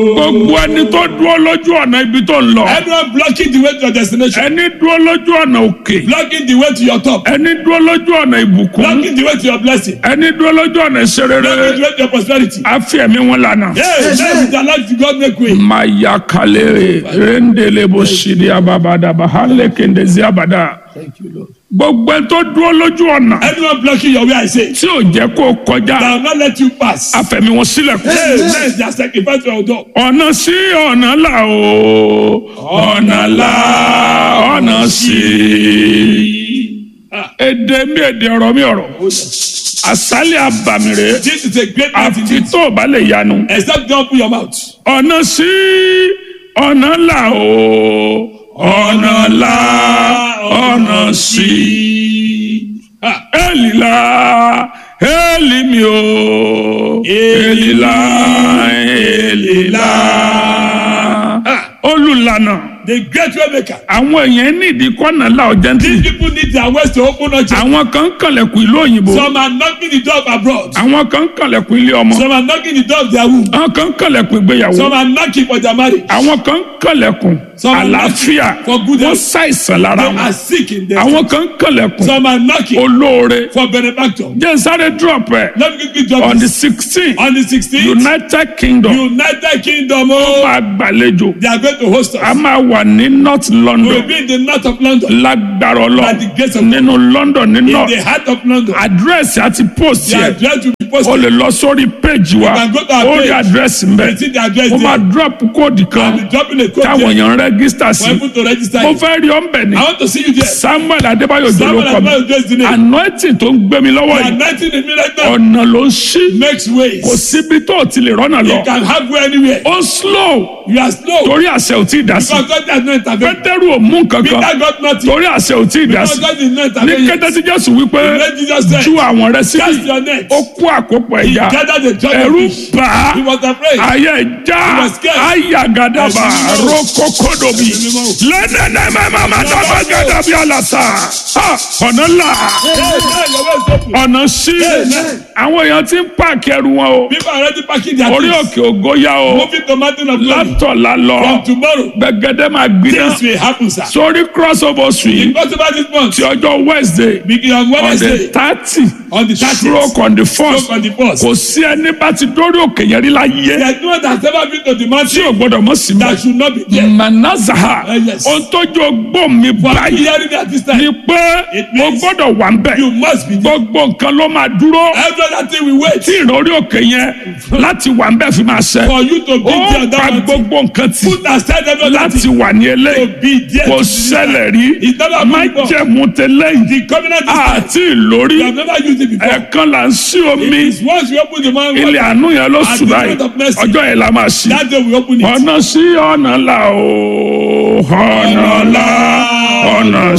gbogbo ẹni tó dúró lójú ọ̀nà ibi tó ń lọ Anyone blocking the way to your destination, ẹni dúró lójú ọ̀nà òkè blocking the way to your top, ẹni dúró lójú ọ̀nà ìbùkún blocking the way to your blessing, ẹni dúró lójú ọ̀nà ìṣerere blocking the way to your prosperity. àfi ẹ̀mí wọn lànà. Hey, let it allow to God make way. maya kalere rendele bo sidi ababada bahale kendezi abada Thank you, Lord. gbogbo ẹni tó dúró lójú ọ̀nà Anyone blocking your way, I say, tí ò jẹ́ kó kọjá I will not let you pass. afẹ̀mí wọn sílẹ̀kùn. Hey, let their sacrifice your door. ọ̀nà sí ọ̀nà là o ọ̀nà là ọ̀nà sí. Ah, èdè mi èdè ọ̀rọ̀ mi ọ̀rọ̀ àsálẹ̀ àbàmìrè This is a great night àfi indeed. tó o bá lè yanu. Except don't open your mouth. ọ̀nà sí ọ̀nà là o ọ̀nà là ọ̀nà sí. Ah, Elila, Eli mi o, Elila, Elila. Olùlànà, the great way maker. àwọn èèyàn ní ìdí kọ́nà là ọ̀jẹ̀ These ntì. people need their ways to open up. Àwọn kan ń kànlẹ̀kùn ìlú òyìnbó. Some are knocking the door of abroad. Àwọn kan ń kànlẹ̀kùn ilé ọmọ. Some are knocking the door of their womb. Àwọn kan ń kànlẹ̀kùn ìgbéyàwó. Some are knocking for their marriage. Àwọn kan ń kànlẹ̀kùn Some are àlàáfíà. for good Wọ́n health. ṣàìsàn lára They wọn. are sick in them. Àwọn kan ń kànlẹ̀kùn Some are knocking olóore. for benefactor. Jẹ́ sáré drop ẹ̀ Let me quickly drop on the this. sixteen On the 16th, United Kingdom. United Kingdom, oh, máa gbàlejò they are going to host a us. máa wà ní north We will london be in the north of London, lágbára ọlọ By the grace of nínú london ní in north the heart of London. àdírẹ́sì àti post The yẹ address will be o posted. lè lọ sórí péjì wa can go to our ó rí page. àdírẹ́sì You mbẹ see the address mo máa there. drop kóòdì I'll kan be dropping a code táwọn there èèyàn rẹ́gísítà for sí people to register. mo you. fẹ́ rí ọ́nbẹ̀ ni I want to see you there. samuel adébáyò Someone jòlókọ has mi not addressed the name. anointing tó ń gbé mi lọ́wọ́ The yìí anointing in me right now ọ̀nà ló ń ṣí makes ways. kò síbi tó o ti lè rọ́nà lọ You can have way anywhere. ó slow You are slow. torí àṣẹ ò tí ì dá sí Because God has not intervened. pétérù ò mú nǹkan kan Peter got nothing. torí àṣẹ ò tí ì dá Because sí God did not ní intervene. kété tí jésù wípé Let Jesus say, ju àwọn rẹ cast síbi your net. ó kó àkópọ̀ He ẹja gathered the judge ẹ̀rù of fish. bà á He was afraid. ayé ẹja was scared. ayagadaba Ẹ̀sìn mímọ́. rokokodobi Ẹ̀sìn mímọ́. lẹ́nẹ̀nẹ̀mẹ̀mẹ̀mẹ̀gadabi alasa Ha, ọ̀nà là Hey, hey, your way is open. ọ̀nà sí Amen. àwọn èèyàn ti ń pààkì ẹrù wọn o People are already packing their orí things. òkè ògo yá o Moving to mountain of glory. látọ̀lá lọ From tomorrow, gbẹgẹdẹ máa gbiná things will happen, sir. sórí crossover street Because about this month, ti ọjọ́ wednesday beginning on on the Wednesday, thirty on the 30th, stroke on the stroke first on the first. kò sí ẹni bá ti dórí òkè yẹn rí láyé There's no one that's ever been to the tí mountain o gbọdọ̀ mọ̀ sí that mọ́ should not be there. manazaha Uh, yes. ohun tójú ọgbọ́n mi For báyìí hearing me at this time, ni pé It o means gbọ́dọ̀ wà ń bẹ̀ you must be there. gbogbo nǹkan ló máa dúró Every other thing we wait tí ìrọ̀rí òkè yẹn láti wà ń bẹ̀ fi máa ṣẹ for you to be there ó on pa that mountain. gbogbo nǹkan tì Put aside every other láti thing wà ní to eléyìí be there. kò to be there. ṣẹlẹ̀ rí It's never má happened before. jẹ̀mú tẹ́lẹ̀ yìí The covenant is time. àti ìlórí You have never used it before. ẹ̀ẹ̀kan là ń sí omi It's once you open the man, ilé àánú yẹn ló At sùn the báyìí moment of mercy. ọjọ́ yẹn la máa ṣí that day we open it. ọ̀nà sí ọ̀nà là ó ọ̀nà là ọ̀nà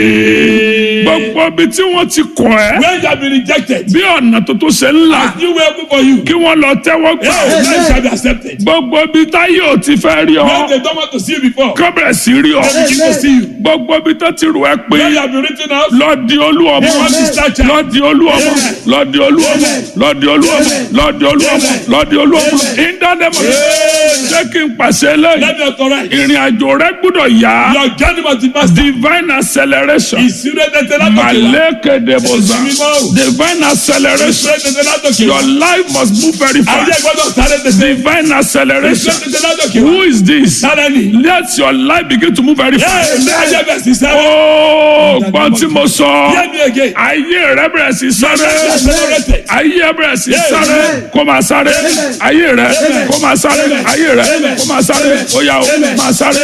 sí gbogbo ibi tí wọ́n ti kọ̀ ẹ́ When you have been rejected, bí ọ̀nà tuntun ṣe ń là as new way open for you, kí wọ́n lọ tẹ́wọ́ gbà hey, life shall be accepted. gbogbo ibi táyé ò ti fẹ́ rí ọ When they don't want to see you before, kọ́bẹ̀rẹ̀ sí rí ọ they begin to see you. gbogbo ibi tó ti rù ẹ́ pé When you have been written out, lọ́ọ̀dì olúọmọ Amen. lọ́ọ̀dì olúọmọ lọ́ọ̀dì olúọmọ lọ́ọ̀dì olúọmọ lọ́ọ̀dì olúọmọ lọ́ọ̀dì olúọmọ ìdánimọ̀ jẹ́ kí n pàṣẹ lẹ́yìn let me authorize. ìrìn àjò rẹ gbọ́dọ̀ yá Your journey must be faster. divine acceleration Ìsúré tètè látòkè wá. malekedeboza divine acceleration Ìsúré tètè látòkè wá. your life must move very Ayé fast gbọ́dọ̀ sáré tètè. divine Ìsúré acceleration tètè látòkè wá. who is this Sáré ni. let your life begin to move very Ẹ fast. ẹ ayé bẹ̀ sí sáré. Oh, gbọ́n tí mo sọ. Hear me again. Ayé rẹ bẹ̀rẹ̀ sí sáré. Accelerated. Ayé rẹ bẹ̀rẹ̀ sí sáré. Kó máa sáré. Ayé rẹ kó máa sáré. Ayé rẹ kó máa sáré. Ó yá o, máa sáré.